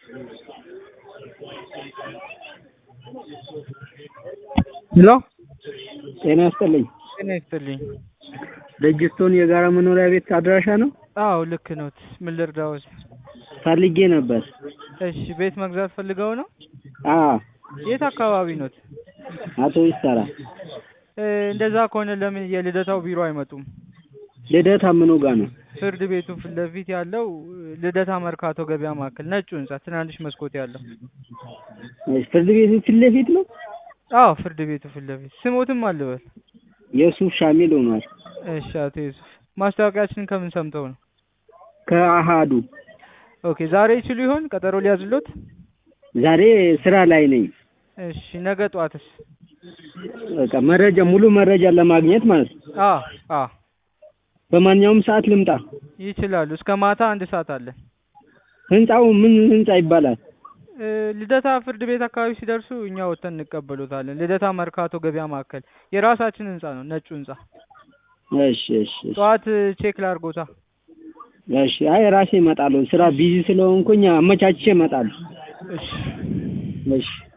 ሄሎ ጤና ይስጥልኝ። ጤና ይስጥልኝ። ደጅስቶን የጋራ መኖሪያ ቤት አድራሻ ነው? አዎ ልክ ኖት። ምን ልርዳዎት? ፈልጌ ነበር። እሺ ቤት መግዛት ፈልገው ነው? አዎ የት አካባቢ ኖት? አቶ ይሰራ እ እንደዛ ከሆነ ለምን የልደታው ቢሮ አይመጡም? ልደታ ምኑ ጋ ነው? ፍርድ ቤቱ ፊት ለፊት ያለው ልደታ መርካቶ ገበያ ማዕከል ነጩ ህንጻ ትናንሽ መስኮት ያለው። እሺ፣ ፍርድ ቤቱ ፊት ለፊት ነው? አዎ ፍርድ ቤቱ ፊት ለፊት ስሞትም አልበል። የሱፍ ሻሚል ሆኗል። እሺ አቶ ዩሱፍ ማስታወቂያችንን ከምን ሰምተው ነው? ከአሃዱ ኦኬ ዛሬ ይችሉ ይሆን ቀጠሮ ሊያዝሎት? ዛሬ ስራ ላይ ነኝ። እሺ ነገ ጠዋትስ? በቃ መረጃ ሙሉ መረጃ ለማግኘት ማለት ነው። አ አ በማንኛውም ሰዓት ልምጣ? ይችላሉ። እስከ ማታ አንድ ሰዓት አለን። ህንጻው ምን ህንጻ ይባላል? እ ልደታ ፍርድ ቤት አካባቢ ሲደርሱ እኛ ወጥተን እንቀበሎታለን። ልደታ መርካቶ ገበያ ማዕከል የራሳችን ህንጻ ነው፣ ነጩ ህንጻ። እሺ እሺ እሺ። ጠዋት ቼክ ላርጎታ። እሺ አይ ራሴ እመጣለሁ። ስራ ቢዚ ስለሆንኩኝ አመቻችቼ እመጣለሁ። እሺ እሺ